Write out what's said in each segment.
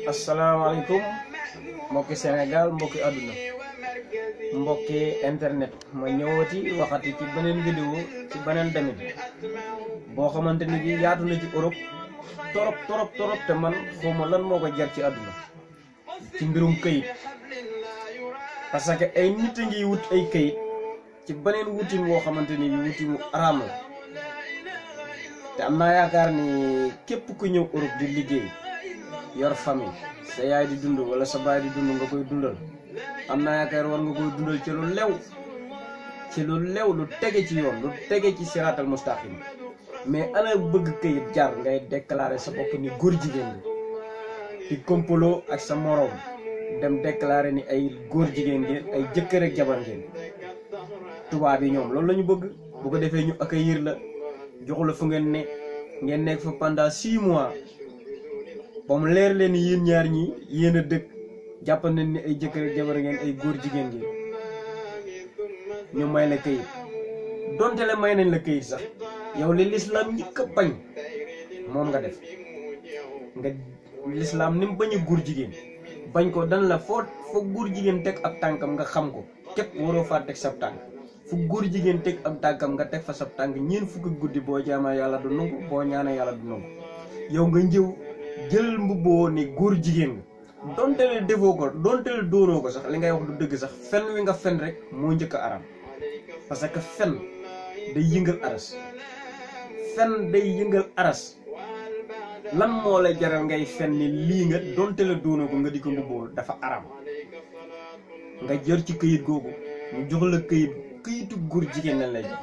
asalaamaaleykum mbokki Sénégal mbokki àdduna mbokki internet ma ñëwati waxati ci beneen vidéo ci beneen damit boo xamante ni bi yaatu na ci Europe torop torop torop te man xawma lan moo ko jar ci àdduna ci mbirum këyit parce que ay nit a ngi wut ay këyit ci beneen wutin woo xamante ni bi wutin mu araam la te am naa yaakaar ni képp ku ñëw Europe di liggéey yor famille sa yaay di dund wala sa baay di dund nga koy dundal am naa yaakaar war nga koy dundal ci lu lew ci lu lew lu tege ci yoon lu tege ci siraatal mustaqim mais ana bëgg këyit jar ngay déclarer sa bopp ni góor jigéen bi di kompaloo ak sa moroom dem déclarer ni ay góor jigéen ngeen ay jëkkër ak jabar ngeen tubaab yi ñoom loolu la ñu bëgg bu ko defee ñu accueillir la joxu la fu ngeen ne ngeen nekk fa pendant six mois ba mu leer leen ni yéen ñaar ñi yéen a dëkk jàpp nañ ni ay jëkkër ak jabar ngeen ay góor jigéen ngeen ñu may la këyit donte la may nañ la këyit sax yow li lislaam njëkk a bañ moom nga def nga lislaam ni mu bañ a góor jigéen bañ ko dan la foo foo góor jigéen teg ab tànkam nga xam ko képp waroo faa teg sab tànk fu góor jigéen teg ab tànkam nga teg fa sab tànk ñeen fukki guddi boo jaamaa yàlla du nangu boo ñaanee yàlla du nangu yow nga njëw jël mbubboo ni góor jigéen nga donte le defoo ko donte le doonoo ko sax li ngay wax du dëgg sax fen wi nga fen rek moo njëkk a aram parce que fen day yëngal aras fen day yëngal aras lan moo lay jaral ngay fen ni lii nga donte le doonoo ko nga di ko mbubboo dafa aram nga jër ci këyit googu mu jox la këyit këyitu góor jigéen lañ lay jox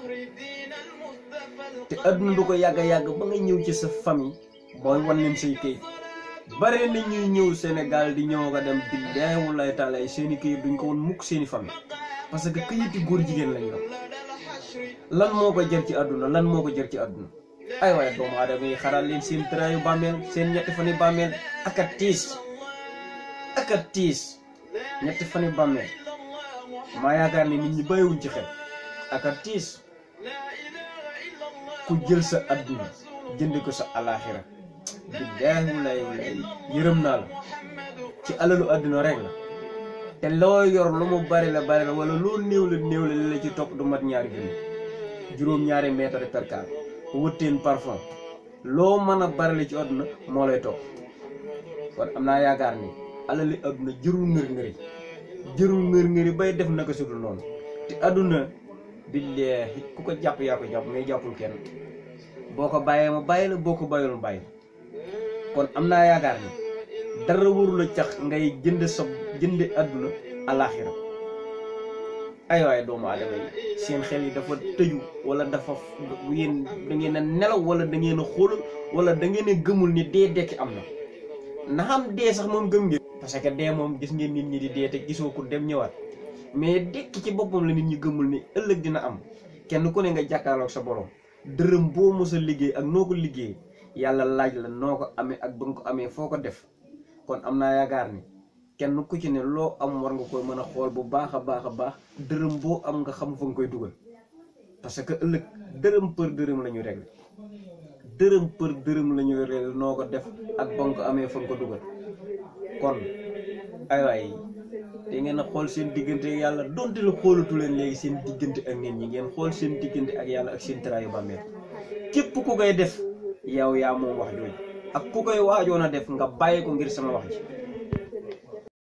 te adduna du ko yàgg yàgg ba nga ñëw ci sa famille booy wan leen say këyit bare na ñuy ñëw Sénégal di ñëw nga dem billahi wallahi taala seeni këyit duñ ko won mukk seeni famille parce que këyiti góor jigéen lañ yor lan moo ko jër ci àdduna lan moo ko jër ci àdduna ay waaye doomu aadama yi xaral leen seen tëraayu bàmmeel seen ñetti fani bàmmeel ak a tiis ak a tiis ñetti fani bàmmeel maa yaakaar ni nit ñi bàyyiwuñ ci xel ak a tiis ku jël sa àdduna jënd ko sa alaaxira billaahi wallaahi wallaahi yërëm naa la ci alalu àdduna rek la te loo yor lu mu bari la bari la wala loo néew la néew la li la ci topp du mat ñaari junni juróom-ñaari mètre per car wëtteen parfum loo mën a bari la ci àdduna moo lay topp kon am naa yaakaar ni alali àdduna jërul ngër ngëri jërul ngër ngëri bay def naka su dul noonu te àdduna billaahi ku ko jàpp yaa ko jàpp mais jàppul kenn boo ko bàyyee ma bàyyi la boo ko bàyyul ma bàyyi kon am naa yaakaar ni dara warul a cax ngay jënd sa jënd àdduna alaaxira ay waaye doomu aadama yi seen xel yi dafa tëju wala dafa yéen da ngeen a nelaw wala da ngeen a xoolal wala da ngeen a gëmul ni dee dekki am na na xam dee sax moom gëm ngeen parce que dee moom gis ngeen nit ñi di dee te gisoo ko dem ñëwaat mais dekki ci boppam la nit ñi gëmul ni ëllëg dina am kenn ku ne nga jàkkaarloog sa borom dërëm boo mos a liggéey ak noo ko liggéey yàlla laaj la noo ko amee ak ba nga ko amee foo ko def kon am naa yaakaar ni kenn ku ci ne loo am war nga koy mën a xool bu baax a baax a baax dërëm boo am nga xam fa nga koy dugal parce que ëllëg dërëm për dërëm la ñu réglé dërëm për dërëm la ñu réglé noo ko def ak ba nga ko amee fa nga ko dugal kon ay waay te ngeen a xool seen diggante ak yàlla donte la xoolatu leen léegi seen diggante ak nit ñi ngeen xool seen diggante ak yàlla ak seen taraayu bàmmeel képp ku koy def yow yaa moom wax jooju ak ku koy waajoon a def nga bàyyi ko ngir sama wax ji